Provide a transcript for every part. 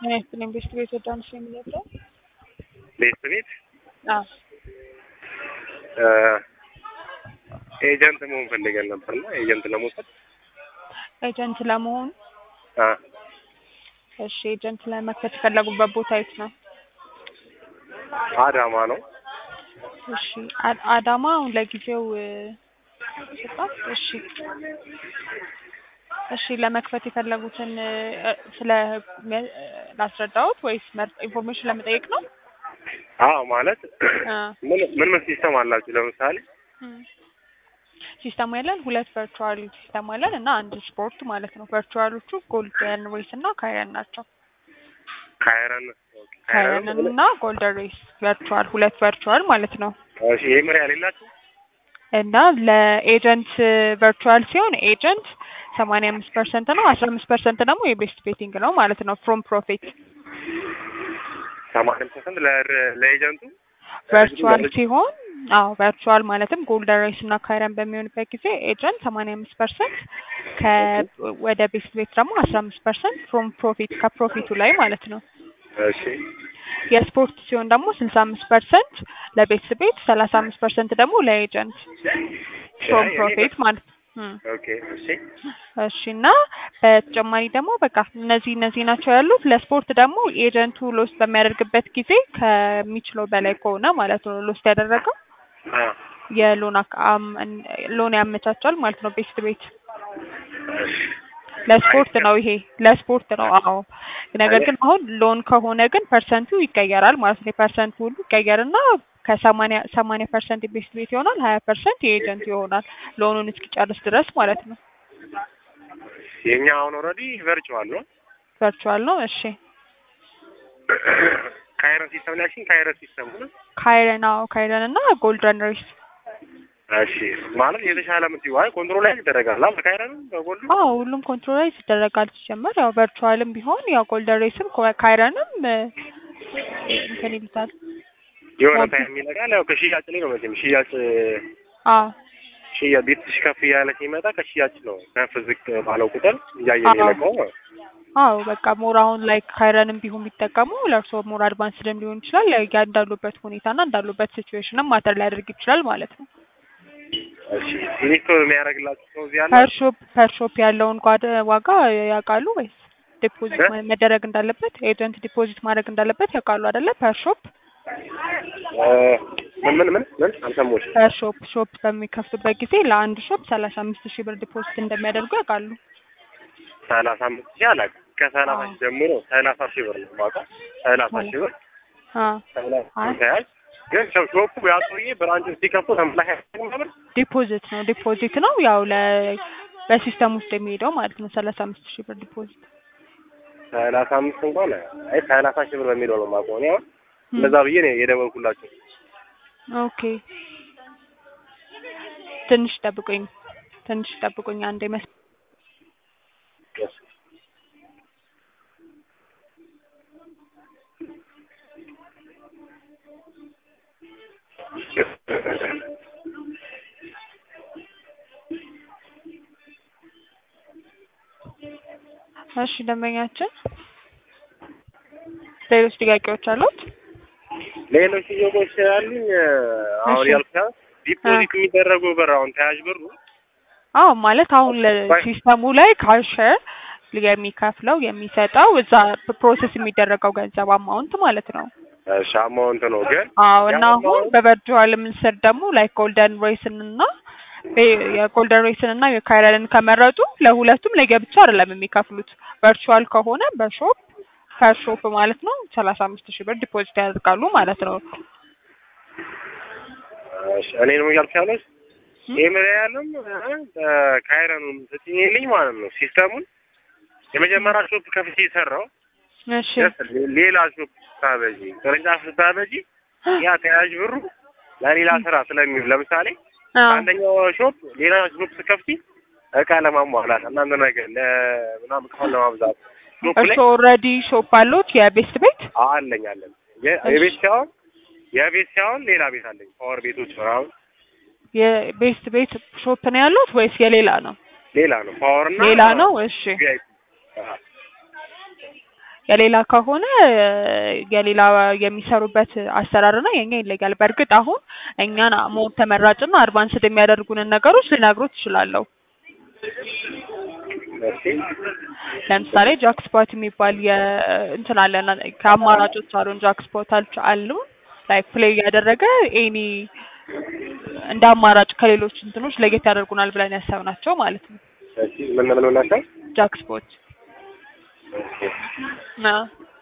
ምን ያክል ኢንቨስት ቤት ወደ አምስት የሚለው ቤት ቤት አዎ ኤጀንት መሆን ፈልገን ነበርና ኤጀንት ለመውሰድ ኤጀንት ለመሆን አ እሺ ኤጀንት ለመክፈት የፈለጉበት ቦታ የት ነው? አዳማ ነው። እሺ አ- አዳማ አሁን ለጊዜው እ፣ ስጣት እሺ እሺ ለመክፈት የፈለጉትን እ፣ ስለ እ፣ ላስረዳዎት ወይስ መር- ኢንፎርሜሽን ለመጠየቅ ነው? አዎ ማለት አ ምን ምን ምን ሲስተም አላችሁ? ለምሳሌ ሲስተሙ ያለን ሁለት ቨርቹዋል ሲስተም አለን እና አንድ ስፖርት ማለት ነው። ቨርቹዋሎቹ ጎልደን ሬስ እና ካይረን ናቸው። ካይረን ኦኬ፣ ካይረን ካይረን እና ጎልደን ሬስ ቨርቹዋል ሁለት ቨርቹዋል ማለት ነው። እሺ፣ ይሄ ምን ያህል የላችሁ? እና ለኤጀንት ቨርቹዋል ሲሆን ኤጀንት ሰማንያ አምስት ፐርሰንት ነው። አስራ አምስት ፐርሰንት ደግሞ የቤስት ቤቲንግ ነው ማለት ነው። ፍሮም ፕሮፊት ሰማንያ ፐርሰንት ለኤጀንቱ ቨርቹዋል ሲሆን አዎ ቨርቹዋል ማለትም ጎልደን ሬስ እና ካይረን በሚሆንበት ጊዜ ኤጀንት ሰማንያ አምስት ፐርሰንት ወደ ቤስት ቤት ደግሞ አስራ አምስት ፐርሰንት ፍሮም ፕሮፊት ከፕሮፊቱ ላይ ማለት ነው። እሺ፣ የስፖርት ሲሆን ደግሞ ስልሳ አምስት ፐርሰንት ለቤት ቤት ሰላሳ አምስት ፐርሰንት ደግሞ ለኤጀንት ፍሮም ፕሮፊት ማለት ነው። እም። ኦኬ፣ እሺ፣ እሺ እና በተጨማሪ ደግሞ በቃ እነዚህ እነዚህ ናቸው ያሉት። ለስፖርት ደግሞ ኤጀንቱ ሎስት በሚያደርግበት ጊዜ ከሚችለው በላይ ከሆነ ማለት ነው ሎስት ያደረገው አ የሎን አክ- አም- ሎን ያመቻቻል ማለት ነው ቤስት ቤት ለስፖርት ነው ይሄ ለስፖርት ነው። አዎ ነገር ግን አሁን ሎን ከሆነ ግን ፐርሰንቱ ይቀየራል ማለት ነው። የፐርሰንቱ ሁሉ ይቀየርና ከሰማንያ ሰማንያ ፐርሰንት ቤስት ቤት ይሆናል፣ ሀያ ፐርሰንት የኤጀንት ይሆናል ሎኑን እስኪጨርስ ድረስ ማለት ነው። የኛ አሁን ኦልሬዲ ቨርቹዋል ነው። ቨርቹዋል ነው። እሺ ካይረን ሲስተም ላይ ያልሽኝ ካይረን ሲስተም ነው። ካይረን አዎ ካይረን እና ጎልደን ሬስ እሺ፣ ማለት የተሻለ ምትይው አይ ኮንትሮል ላይ ይደረጋል አይደል? ካይረን በጎልዱ አዎ ሁሉም ኮንትሮላይዝ ይደረጋል ሲጀመር ያው ቨርቹዋልም ቢሆን ያው ጎልደን ሬስም ኮ- ካይረንም እ፣ እንትን ይሉታል። የሆነ ታይም ይለቃል። ያው ከሽያጭ ላይ ነው መቼም ሽያጭ አዎ ሽያጭ ቤትሽ ከፍ እያለ ሲመጣ ከሽያጭ ነው ከፍ ዝቅ ባለው ቁጥር እያየ አዎ። የሚለቀው ነው። አዎ በቃ ሞር አሁን ላይ ካይረንም ቢሆን ቢጠቀሙ ለእርስዎ ሞር አድቫንስድም ሊሆን ይችላል። ያ እንዳሉበት ሁኔታና እንዳሉበት ሲቹዌሽንም ማተር ሊያደርግ ይችላል ማለት ነው። እሺ ኢንስቶል የሚያደርግላችሁ ሰው እዚህ አለ? ፐርሾፕ ፐርሾፕ ያለውን ጓደ ዋጋ ያውቃሉ ወይስ ዲፖዚት እ? ማ- መደረግ እንዳለበት ኤጀንት ዲፖዚት ማድረግ እንዳለበት ያውቃሉ አይደለ? ፐርሾፕ እ፣ ምን ምን ምን ምን አልሰማሁሽም። ፐርሾፕ ሾፕ በሚከፍቱበት ጊዜ ለአንድ ሾፕ ሰላሳ አምስት ሺህ ብር ዲፖዚት እንደሚያደርጉ ያውቃሉ? ሰላሳ አምስት ሺህ አላውቅም። ከሰላሳ ሺህ ጀምሮ ሰላሳ ሺህ ብር ነው የማውቀው። ሰላሳ ሺህ ብር አ ሰላሳ አይ ተያዝ ግን ሾ- ሾፑ ያ ሰውዬ ብራንቹን ሲከፍቱ ተመላሽ ነበር። ዲፖዚት ነው ዲፖዚት ነው ያው ለ በሲስተም ውስጥ የሚሄደው ማለት ነው። ሰላሳ አምስት ሺህ ብር ዲፖዚት ሰላሳ አምስት እንኳን አይ ሰላሳ ሺህ ብር በሚለው ነው የማውቀው እኔ አሁን እንደዛ ብዬ ነው የደወልኩላቸው። ኦኬ ትንሽ ጠብቁኝ፣ ትንሽ ጠብቁኝ አንዴ መስ እሺ ደንበኛችን ሌሎች ጥያቄዎች አሉት? ሌሎች ጥያቄዎች ያሉኝ አሁን እሺ። ያልኩት ዲፖዚት የሚደረገው ብር አሁን ተያዥ ብሩ አዎ ማለት አሁን ለሲስተሙ ላይ ካሸር የሚከፍለው የሚሰጠው እዛ ፕሮሰስ የሚደረገው ገንዘብ አማውንት ማለት ነው። እሺ አማውንት ነው ግን አዎ እና ያ አሁን አማውንት በቨርቹዋል ምስር ደግሞ ላይክ ጎልደን ሬስን እና በ- የጎልደን ሬስን እና የካይረንን ከመረጡ ለሁለቱም ለየብቻ አይደለም የሚከፍሉት። ቨርቹዋል ከሆነ በሾፕ ከሾፕ ማለት ነው ሰላሳ አምስት ሺህ ብር ዲፖዚት ያደርጋሉ ማለት ነው። እሺ እኔ ነው እያልኩ ያለሁት ም? ኤምሪያልም ካይረኑም ስትኝልኝ ማለት ነው ሲስተሙን የመጀመሪያ ሾፕ ከፍቼ የሰራው እሺ ሌላ ሾፕ ስታበጂ ቅርንጫፍ ስታበጂ ያ ተያዥ ብሩ ለሌላ ስራ ስለሚውል ለምሳሌ አዎ አንደኛው ሾፕ ሌላ ሾፕ ስከፍቲ እቃ ለማሟላት እናንተ ነገር ለምናምን እቃውን ለማብዛት ሾፕ ላይ እርስዎ ኦልሬዲ ሾፕ አሉት የቤስት ቤት? አለኝ አለኝ የ- የቤት ሳይሆን የቤት ሳይሆን ሌላ ቤት አለኝ ፓወር ቤቶች ምናምን የቤስት ቤት ሾፕ ነው ያሉት ወይስ የሌላ ነው? ሌላ ነው ፓወር እና ሌላ ነው። እሺ ቪአይፒ የሌላ ከሆነ የሌላ የሚሰሩበት አሰራርና የኛ ይለያል። በእርግጥ አሁን እኛን ሞር ተመራጭና አድቫንስድ የሚያደርጉንን ነገሮች ልነግሮት እችላለሁ። እሺ ለምሳሌ ጃክስፖት የሚባል የእንትን አለን ከአማራጮች አሉን ጃክስፖታች አሉ ላይክ ፕሌይ ያደረገ ኤኒ እንደ አማራጭ ከሌሎች እንትኖች ለየት ያደርጉናል ብለን ያሰብናቸው ማለት ነው። እሺ ምን ምን ናቸው? ጃክስፖት አ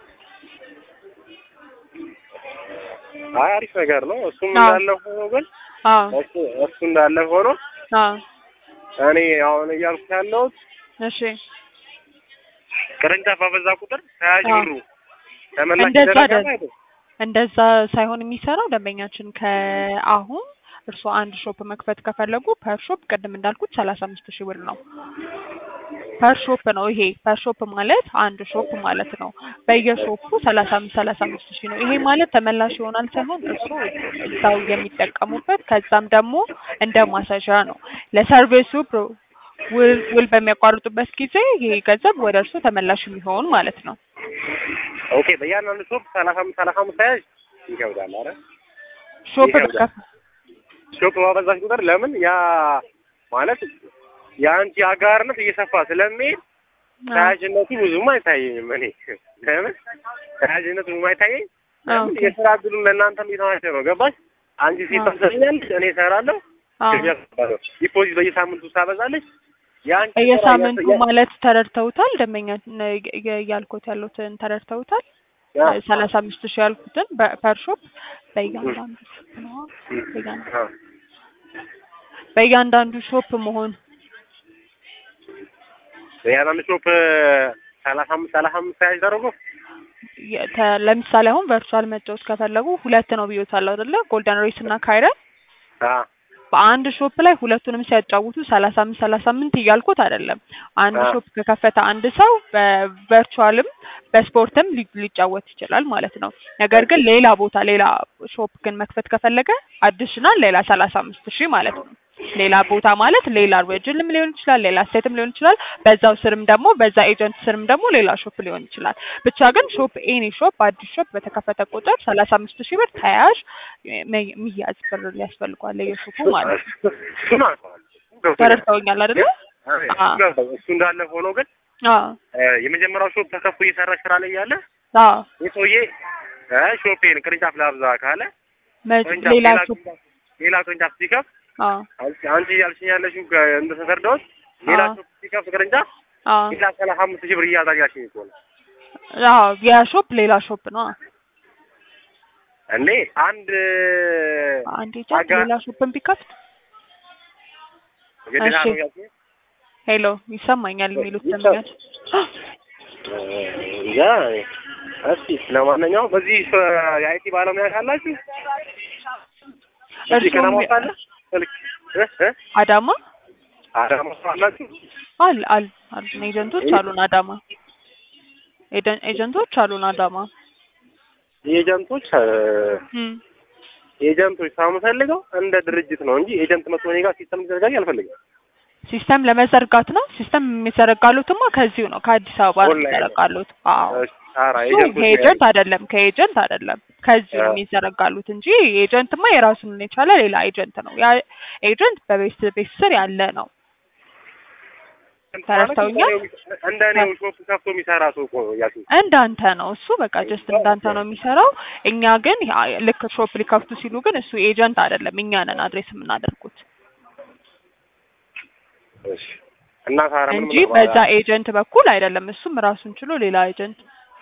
አይ አሪፍ ነገር ነው። እሱም አዎ። እንዳለ ሆኖ ግን አ እሱ እሱ እንዳለ ሆኖ አ እኔ አሁን እያልኩ ያለሁት እሺ ቅርንጫፍ ባበዛ ቁጥር ተያዥ አዎ። ብሩ ተመላሽ እንደዛ ይደረጋል አይደል? አይደል? እንደዛ ሳይሆን የሚሰራው ደንበኛችን ከአሁን እርስዎ አንድ ሾፕ መክፈት ከፈለጉ ፐር ሾፕ ቅድም እንዳልኩት ሰላሳ አምስት ሺህ ብር ነው። ፐር ሾፕ ነው ይሄ። ፐር ሾፕ ማለት አንድ ሾፕ ማለት ነው። በየሾፑ ሰላሳ አምስት ሰላሳ አምስት ሺህ ነው። ይሄ ማለት ተመላሽ ይሆናል ሳይሆን እርስዎ እዛው የሚጠቀሙበት ከዛም ደግሞ እንደ ማሳዣ ነው ለሰርቪሱ ፕሮ- ውል ውል በሚያቋርጡበት ጊዜ ይሄ ገንዘብ ወደ እርስዎ ተመላሽ የሚሆን ማለት ነው። ኦኬ በእያንዳንዱ ሾፕ ሰላሳ አምስት ሰላሳ አምስት ተያዥ ይከብዳል። አረ ሾፕ ይከብዳል። በከፍ ሾፕ ባበዛሽ ቁጥር ለምን ያ ማለት የአንቺ አጋርነት እየሰፋ ስለሚሄድ ተያዥነቱ ብዙም አይታየኝም። እኔ ለምን ተያዥነቱ ብዙም አይታየኝ ለምን ኦኬ። የስራ እድሉን ለእናንተም እየተዋቸ ነው። ገባሽ? አንቺ ሴት አዎ። ታሰኛለሽ፣ እኔ እሰራለሁ። አዎ። ገበያ እሰራለሁ። ዲፖዚት በየሳምንቱ ታበዛለች። የአንቺ ስራ በየሳምንቱ ያ- ማለት ተረድተውታል? ደንበኛ ያልኩት ያሉትን ተረድተውታል? ያ- ሰላሳ አምስት ሺህ ያልኩትን በፐር ሾፕ በእያንዳንዱ ሾፕ ነው በእያንዳንዱ አዎ። በእያንዳንዱ ሾፕ መሆን በእያንዳንዱ ሾፕ ሰላሳ አምስት ሰላሳ አምስት ተያዥ ተደርጎ የ- ተ- ለምሳሌ አሁን ቨርቹዋል መጫወት ከፈለጉ ሁለት ነው ብዮታል አይደለ? ጎልደን ሬስ እና ካይረን አዎ በአንድ ሾፕ ላይ ሁለቱንም ሲያጫውቱ ሰላሳ አምስት ሰላሳ ስምንት እያልኩት አይደለም። አንድ አዎ። ሾፕ ከከፈተ አንድ ሰው በቨርቹዋልም በስፖርትም ሊ- ሊጫወት ይችላል ማለት ነው። ነገር ግን ሌላ ቦታ ሌላ ሾፕ ግን መክፈት ከፈለገ አዲሽናል ሌላ ሰላሳ አምስት ሺህ ማለት ነው። ሌላ ቦታ ማለት ሌላ ሬጅልም ሊሆን ይችላል፣ ሌላ ስቴትም ሊሆን ይችላል። በዛው ስርም ደግሞ በዛ ኤጀንት ስርም ደግሞ ሌላ ሾፕ ሊሆን ይችላል። ብቻ ግን ሾፕ ኤኒ ሾፕ አዲስ ሾፕ በተከፈተ ቁጥር ሰላሳ አምስት ሺህ ብር ተያያዥ ሚ- ሚያዝ ብር ሊያስፈልጓል የሾፑ ማለት ነው። እሱን አውቀዋለሁ። ገብቶኛል። ተረድተውኛል አይደለ? አዎ፣ አዎ። ገባኝ። እሱ እንዳለ ሆኖ ግን አዎ እ፣ የመጀመሪያው ሾፕ ተከፍቶ እየሰራ ስራ ላይ ያለ አዎ ይህ ሰውዬ እ፣ ሾፔን ቅርንጫፍ ላብዛ ካለ መ- ቅርንጫፍ ሌላ ሌላ ሾፕ ቅርንጫፍ ሌላ ቅርንጫፍ ሲከፍት አዎ አንቺ አንቺ እያልሽኝ ያለሽው ከ- እንደተረዳሁት ሌላ አዎ። ሾፕ ሲከፍት ቅርንጫፍ አዎ ሌላ ሰላሳ አምስት ሺህ ብር እያዛዣሽኝ እኮ ነው አዎ የሾፕ ሌላ ሾፕ ነው። እንዴ አንድ አንድ ኤጀንት አጋ- ሌላ ሾፕን ቢከፍት ግዴታ እሺ። ነው ያልሽኝ? ሄሎ ይሰማኛል የሚሉት ይሰማል። ደንበኛች እ፣ እንጃ እስኪ ለማንኛውም በዚህ እ፣ የአይቲ ባለሙያ ካላችሁ እዚህ እርስዎም ከተማ ውስጥ አለ ስልክ እ፣ እ፣ አዳማ አዳማ ውስጥ አላችሁ አል አል አሉን ኤጀንቶች አሉን አዳማ ኤደን- ኤጀንቶች አሉን አዳማ ኤጀንቶች እ፣ እም ኤጀንቶች ሳምፈልገው እንደ ድርጅት ነው እንጂ ኤጀንት መጥቶ እኔ ጋር ሲስተም እንዲዘጋጅ አልፈልግም። ሲስተም ለመዘርጋት ነው። ሲስተም የሚዘረጋሉትማ ከዚሁ ነው ከአዲስ አበባ ነው ኦንላይን ነው። የሚዘረጋሉት። አዎ እሺ፣ ኧረ እሱ ኤጀንቶች ከኤጀንት አይደለም ከኤጀንት አይደለም ከዚሁ ነው አዎ። የሚዘረጋሉት እንጂ ኤጀንትማ የራሱን የቻለ ሌላ ኤጀንት ነው። ያ ኤጀንት በቤት ቤት ስር ያለ ነው። ተረድተውኛል? እንደ እኔው ሾፕ ከፍቶ የሚሰራ ሰው እኮ ነው እያልኩኝ። እንዳንተ ነው እሱ በቃ ጀስት እንዳንተ ነው የሚሰራው። እኛ ግን ያ- ልክ ሾፕ ሊከፍቱ ሲሉ ግን እሱ ኤጀንት አይደለም፣ እኛ ነን አድሬስ የምናደርጉት እሺ። እና ታዲያ ምን እንጂ ምን በዛ ኤጀንት በኩል አይደለም። እሱም ራሱን ችሎ ሌላ ኤጀንት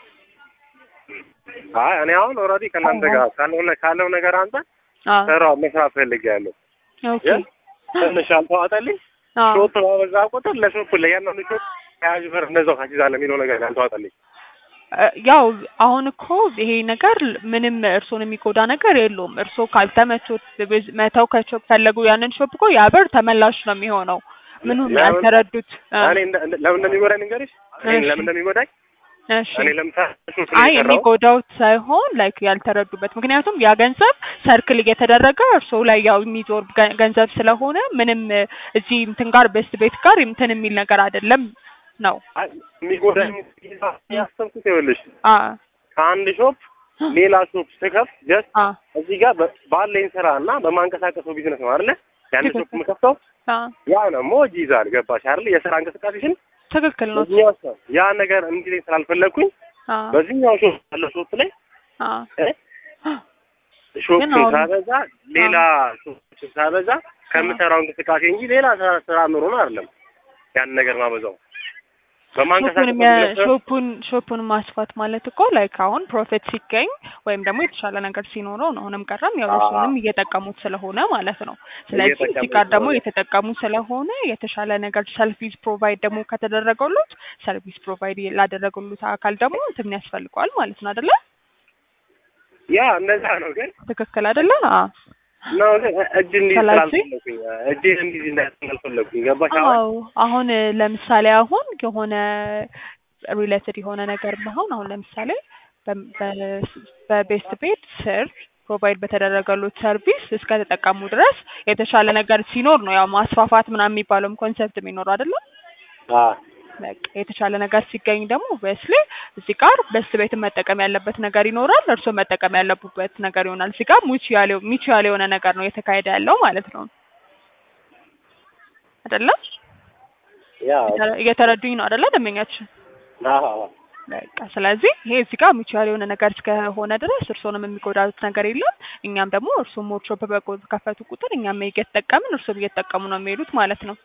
አይ እኔ አሁን ኦልሬዲ ከእናንተ ጋር ካለው ነ- ካለው ነገር አንጻር አዎ ስራው መስራት ፈልጌያለሁ። ኦኬ ግን ትንሽ አልተዋጠልኝ። አዎ ሾፕ ባበዛ ቁጥር ለሾፕ ለእያንዳንዱ ሾፕ ተያዥ ብር እንደዛው ታስይዛለህ የሚለው ነገር አልተዋጠልኝ። እ፣ ያው አሁን እኮ ይሄ ነገር ምንም እርሶን የሚጎዳ ነገር የለውም። እርሶ ካልተመቾት ብዝ- መተው ከቾ- ፈለጉ ያንን ሾፕ እኮ ያ ብር ተመላሽ ነው የሚሆነው። ምኑን ለምን? ያልተረዱት እ፣ እኔ እንደ- እንደ- ለምን እንደሚጎዳኝ ንገሪሽ። እኔ እሺ። ለምን እንደሚጎዳኝ እሺ እኔ ለምሳሌ ሾፕ አይ ላይ የሰራው የሚጎዳውት ሳይሆን ላይክ ያልተረዱበት። ምክንያቱም ያ ገንዘብ ሰርክል እየተደረገ እርሶ ላይ ያው የሚዞር ገ- ገንዘብ ስለሆነ ምንም እ፣ እዚህ እንትን ጋር በስት ቤት ጋር እንትን የሚል ነገር አይደለም ነው። አይ፣ የሚጎዳኝ ያሰብኩት ይኸውልሽ አ ከአንድ ሾፕ ሌላ ሾፕ ስከፍት ጀስት አ እዚህ ጋር በ- ባለኝ ስራ እና በማንቀሳቀሰው ቢዝነስ ነው አይደለ? ያን ሾፕ የምከፍተው አ ያ ደግሞ እጅ ይዛል። ገባሽ አይደለ? የስራ እንቅስቃሴሽን ትክክል ነው። በዚህኛው ሰው ያ ነገር እንዲለኝ ስላልፈለግኩኝ አ በዚህኛው ሾፕ ያለው ሾፕ ላይ አ እ ሾፕ ግን አሁን- ሳበዛ ሌላ ሾፕ ሳበዛ ከምሰራው እንቅስቃሴ እንጂ ሌላ ስራ ስራ ኑሮን አይደለም ያን ነገር ማበዛው ሾፑን በማንቀሳቀስ የሚያ- ሾፑን ሾፑን ማስፋት ማለት እኮ ላይክ አሁን ፕሮፊት ሲገኝ ወይም ደግሞ የተሻለ ነገር ሲኖረው ነው። አሁንም ቀረም ያው አዎ። እሱንም እየጠቀሙት ስለሆነ ማለት ነው። ስለዚህ እዚህ እየጠቀሙት ጋር ደግሞ ስለሆነ። የተጠቀሙ ስለሆነ የተሻለ ነገር ሰርቪስ ፕሮቫይድ ደግሞ ከተደረገሉት ሰርቪስ ፕሮቫይድ ላደረገሉት አካል ደግሞ እንትን ያስፈልገዋል ማለት ነው አይደለ? ያ እንደዛ ነው ግን ትክክል አይደለ? አዎ ነው ግን እጅ እንዲህ ስለዚህ- ስላልፈለኩኝ እጅ እንዲህ እንዳልፈለኩኝ ገባሽ አሁን አዎ አሁን እ፣ ለምሳሌ አሁን የሆነ ሪሌትድ የሆነ ነገር መሆን አሁን ለምሳሌ በ- በ- በቤስት ቤት ስር ፕሮቫይድ በተደረገሉት ሰርቪስ እስከ ተጠቀሙ ድረስ የተሻለ ነገር ሲኖር ነው ያው ማስፋፋት ምናምን የሚባለውም ኮንሰፕት የሚኖረው አይደለም። አዎ በቃ የተሻለ ነገር ሲገኝ ደግሞ በስሌ እዚህ ጋር በስ ቤትን መጠቀም ያለበት ነገር ይኖራል፣ እርስዎ መጠቀም ያለቡበት ነገር ይሆናል። እዚህ ጋር ሙቹዋል ሚቹዋል የሆነ ነገር ነው እየተካሄደ ያለው ማለት ነው አይደለም? ያ እየተረዱኝ ነው አይደለ? ደንበኛችን አዎ በቃ ስለዚህ ይሄ እዚህ ጋር ሚቹዋል የሆነ ነገር እስከሆነ ድረስ እርስዎንም የሚጎዳት ነገር የለም። እኛም ደግሞ እርስዎ ሞር ሾፕ በከፈቱ ቁጥር እኛም እየተጠቀምን እርስዎም እየተጠቀሙ ነው የሚሄዱት ማለት ነው።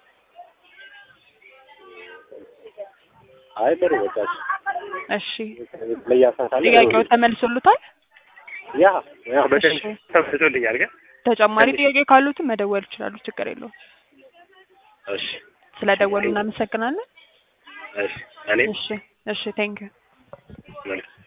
አይ ጥሩ በቃሽ እሺ ለያሳታለ ጥያቄው ተመልሶሉታል? ያ ያ በደንብ እሺ። ተመልሶልኛል ግን ተጨማሪ ጥያቄ ካሉትም መደወል ይችላሉ። ችግር የለውም። እሺ ስለደወሉ እናመሰግናለን። እሺ እኔም እሺ እሺ ቴንክ ዩ መልካም